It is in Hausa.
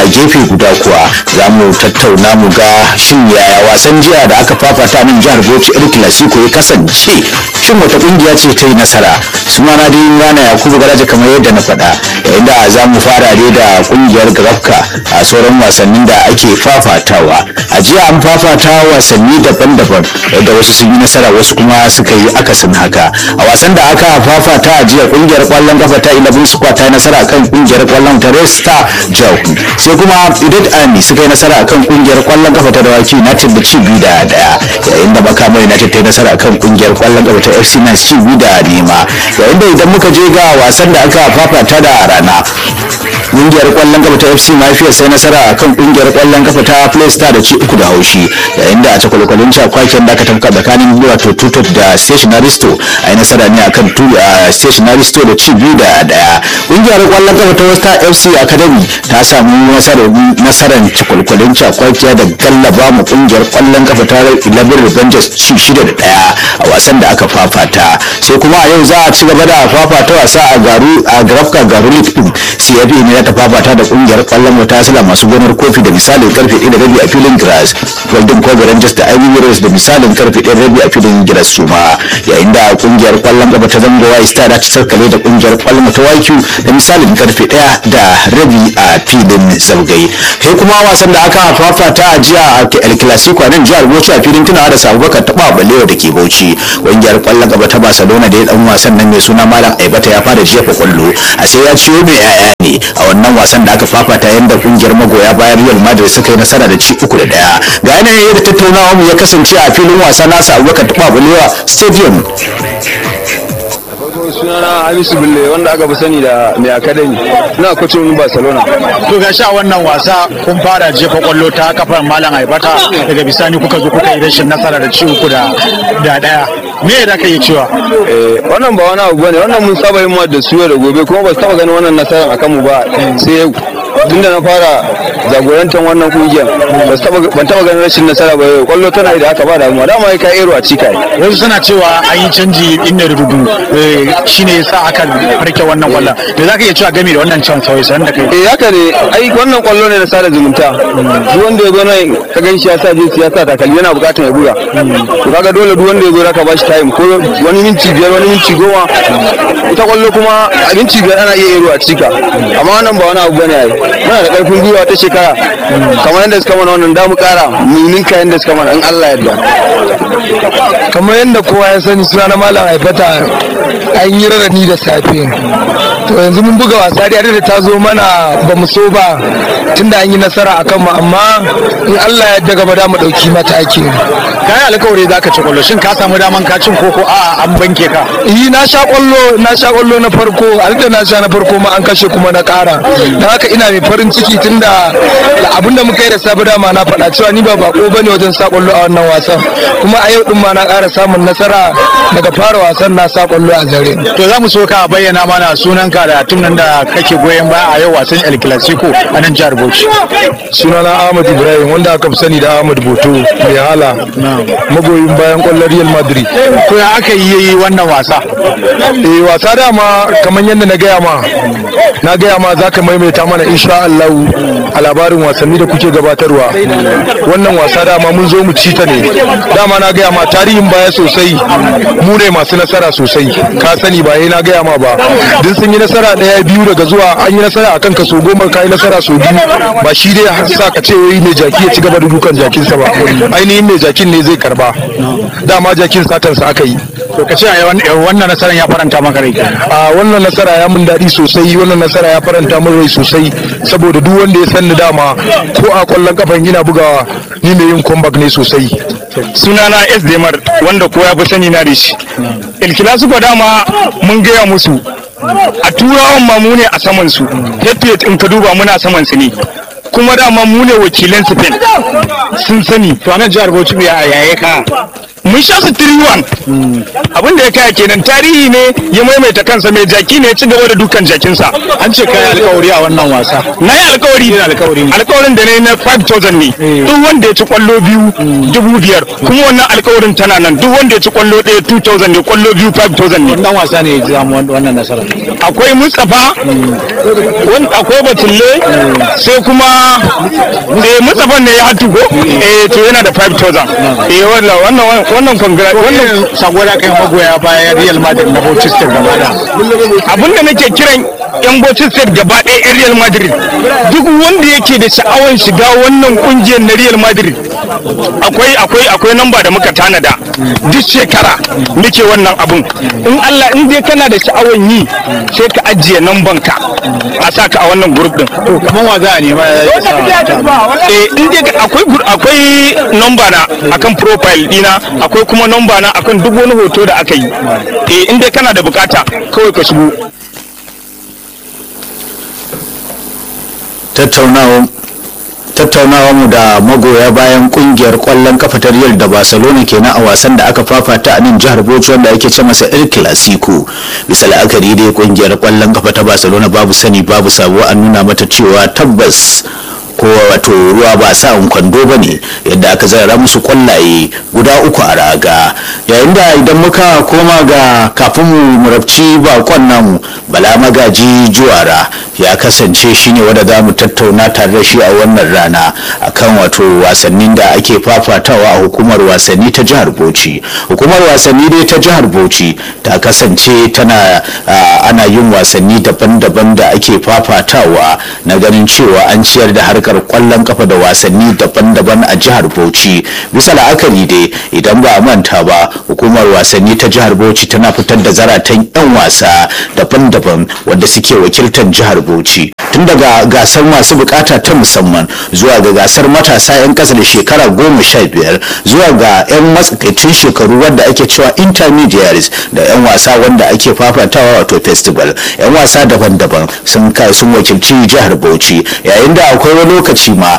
gefe guda kuwa za mu tattauna mu ga shin yaya wasan jiya da aka fafata nan jihar bauchi el clasico ya kasance shin wata kungiya ce ta yi nasara sunana dai rana yakubu garaje kamar yadda na faɗa yayin da za mu fara dai da kungiyar grafka a sauran wasannin da ake fafatawa a jiya an fafata wasanni daban-daban yadda wasu sun yi nasara wasu kuma suka yi akasin haka a wasan da aka fafata a jiya kungiyar kwallon kafa ta 11 squad ta yi nasara kan kungiyar kwallon ta resta jauku sai kuma idat army suka yi nasara kan kungiyar kwallon kafa ta dawaki united da ci biyu da daya yayin da makama united ta yi nasara kan kungiyar kwallon kafa ta fc na ci biyu da nema yayin da idan muka je ga wasan da aka fafata da rana kungiyar kwallon kafa ta fc mafia sai nasara a kan kungiyar kwallon kafa ta playstar da ci uku da haushi yayin da a cakwalkwalin cakwaken da aka tafka tsakanin wato tutot da stationaristo a yi nasara ne akan stationaristo da ci biyu da daya kungiyar kwallon kafa ta wasta fc academy ta samu nasarar cakwalkwalin cakwakiya da gallaba mu kungiyar kwallon kafa ta 11 revengers ci shida da daya a wasan da aka fafata sai kuma a yau za a ci gaba da fafata wasa a garu a grafka garu league din cfp ne ta fafata da kungiyar kwallon wata sila masu gonar kofi da misalin karfe 1 da rabi a filin grass golden kobe rangers da ivy rose da misalin karfe 1 rabi a filin grass suma yayin da kungiyar kwallon gaba ta zango white star ta sarkale da kungiyar kwallon ta waiku da misalin karfe 1 da rabi a filin zaugai sai kuma wasan da aka fafata a jiya a el clasico nan jihar bauchi a filin tunawa da sabubakar taba balewa da ke bauchi kungiyar kwallon gaba ta barcelona da ya dan wasan nan mai suna malam aibata ya fara jefa kwallo a sai ya ciyo mai yaya ne a wannan wasan da aka fafata yadda kungiyar magoya bayan real madrid suka yi nasara da ci uku da daya ga yanayin yadda tattaunawa mu ya kasance a filin wasa nasa abubakar taba balewa stadium sunana Hamisu Bulle wanda aka fi sani da mai akademi na kwacin Barcelona. To ga sha wannan wasa kun fara jefa kwallo ta kafar Malam Aibata daga bisani kuka zo kuka yi rashin nasara da ci uku da da daya. Me da ka yi cewa? Eh wannan ba wani abu bane wannan mun saba yin da su da gobe kuma ba su taba ganin wannan nasarar akan mu ba sai yau. Tunda na fara jagorantar wannan kungiyar ban taba ganin rashin nasara ba yau kwallo tana da aka ba da mu dama ka ero a cika Wasu suna cewa an yi canji inda rududu shine yasa aka farke wannan kwallon. Da za ka iya cewa game da wannan can sauyi sanan da kai. eh haka ne ai wannan kwallo ne na sada zumunta duk wanda ya zo nan ka gan shi ya sa jinsi ya sa takalmi yana bukatar ya buga to kaga dole duk wanda ya zo ka bashi time ko wani minti biyar wani minti goma ita kwallo kuma a minti biyar ana iya ero a cika amma wannan ba wani abu bane ai muna da karfin gwiwa ta shekara kamar yadda suka mana wannan damu kara mu ninka yadda suka mana in Allah yadda kamar yadda kowa ya sani suna na malam aibata an yi rarrani da safe to yanzu mun buga wasa da da ta zo mana ba mu so ba tunda an yi nasara a kanmu amma in Allah ya yarda gaba da mu dauki mataki Kayan alkawari za ka ci kwallo shin ka samu daman ka cin koko a an banke ka. yi na sha kwallo na sha kwallo na farko da na sha na farko ma an kashe kuma na kara don haka ina mai farin ciki tunda abinda muka yi da safe dama na faɗa cewa ni ba bako bane wajen sa kwallo a wannan wasan kuma a yau din ma na ƙara samun nasara daga fara wasan na sa kwallo a zare To za mu so ka bayyana mana sunanka da tun nan da kake goyon baya a yau wasan El Clasico a nan jihar Bauchi. sunana Ahmad Ibrahim wanda aka fi sani da Ahmad Boto mai hala magoyin bayan kwallon Real Madrid To ya aka yi wannan wasa? eh wasa dama kamar yadda na gaya ma na gaya ma za ka maimaita mana insha Allah a labarin wasanni da kuke gabatarwa wannan wasa dama mun zo mu ci ta ne dama na gaya ma tarihin baya sosai mu ne masu nasara sosai ka sani ba na gaya ma ba duk sun yi nasara daya biyu daga zuwa an yi nasara akan kaso goma ka yi nasara so biyu ba shi dai sa ka ce wai mai jaki ya ci gaba da dukan jakinsa ba ainihin mai jakin ne zai karba dama jakin satansa aka yi To ka ce a wannan nasarar ya faranta maka rai. a wannan nasara ya mun daɗi sosai wannan nasara ya faranta min rai sosai saboda duk wanda ya san ni dama ko a kwallon kafan ina bugawa ni mai yin comeback ne sosai sunana S Demar wanda ko ya fi sani na da shi. El Clasico dama mun gaya musu a turawan ma mu ne a saman su. Head in ka duba muna saman su ne. Kuma dama mu ne wakilan Spain sun sani To a nan jihar Bauchi ya yaye ka. mun sha su 3-1 abin da ya kaya kenan tarihi ne ya maimaita kansa mai jaki ne ya ci gaba da dukan jakinsa an ce kai alkawari a wannan wasa na yi alkawari alkawarin da ne na 5000 ne duk wanda ya ci kwallo biyu dubu biyar kuma wannan alkawarin tana nan duk wanda ya ci kwallo ɗaya 2000 ne kwallo biyu 5000 ne wannan wasa ne ya samu wannan nasara akwai mustapha wan- akwai batulle sai kuma eh mustapha ne ya hatu ko eh to yana da 5000 eh wannan wannan wannan congra wannan wannan sako da kai magoya bayan Real Madrid na Manchester gaba da abinda nake kiran yan Bauchi State gaba ɗaya yan Real Madrid duk wanda yake da sha'awar shiga wannan kungiyar na Real Madrid akwai akwai akwai namba da muka tanada duk shekara muke wannan abun in Allah in dai kana da sha'awar yi sai ka ajiye namban ka a saka a wannan group din to kaman wa za a nema ya sa eh in dai ka- akwai gur- akwai namba na akan profile dina akwai kuma namba na akan duk wani hoto da aka yi eh in dai kana da bukata kawai ka shigo tattaunawa tattaunawa mu da magoya bayan kungiyar kwallon kafa ta Real da Barcelona kenan a wasan da aka fafata a nan jihar Bauchi wanda ake ce masa El Clasico bisa la'akari dai kungiyar kwallon kafa ta Barcelona babu sani babu sabo an nuna mata cewa tabbas ko wato ruwa ba sa kwando ba ne yadda aka zarara musu kwallaye guda uku a raga yayin da idan muka koma ga kafin mu murabci bakon namu bala magaji juwara ya kasance shine wanda za mu tattauna tare da shi a wannan rana akan wato wasannin da ake fafatawa a hukumar wasanni ta jihar bauchi hukumar wasanni dai ta jihar bauchi ta kasance tana ah, ana yin wasanni daban-daban da ake fafatawa na ganin cewa an ciyar da harkar kwallon kafa da wasanni daban-daban a jihar bauchi bisa la'akari dai idan ba a manta ba hukumar wasanni ta jihar bauchi tana fitar da zaratan 'yan wasa daban-daban wadda suke wakiltar jihar bauchi tun daga gasar masu bukata ta musamman zuwa ga gasar matasa 'yan kasa da shekara goma sha biyar zuwa ga 'yan matsakaicin shekaru wadda ake cewa intermediaries da 'yan wasa wanda ake fafatawa wato festival 'yan wasa daban-daban sun kai sun wakilci jihar bauchi yayin da akwai wani lokaci ma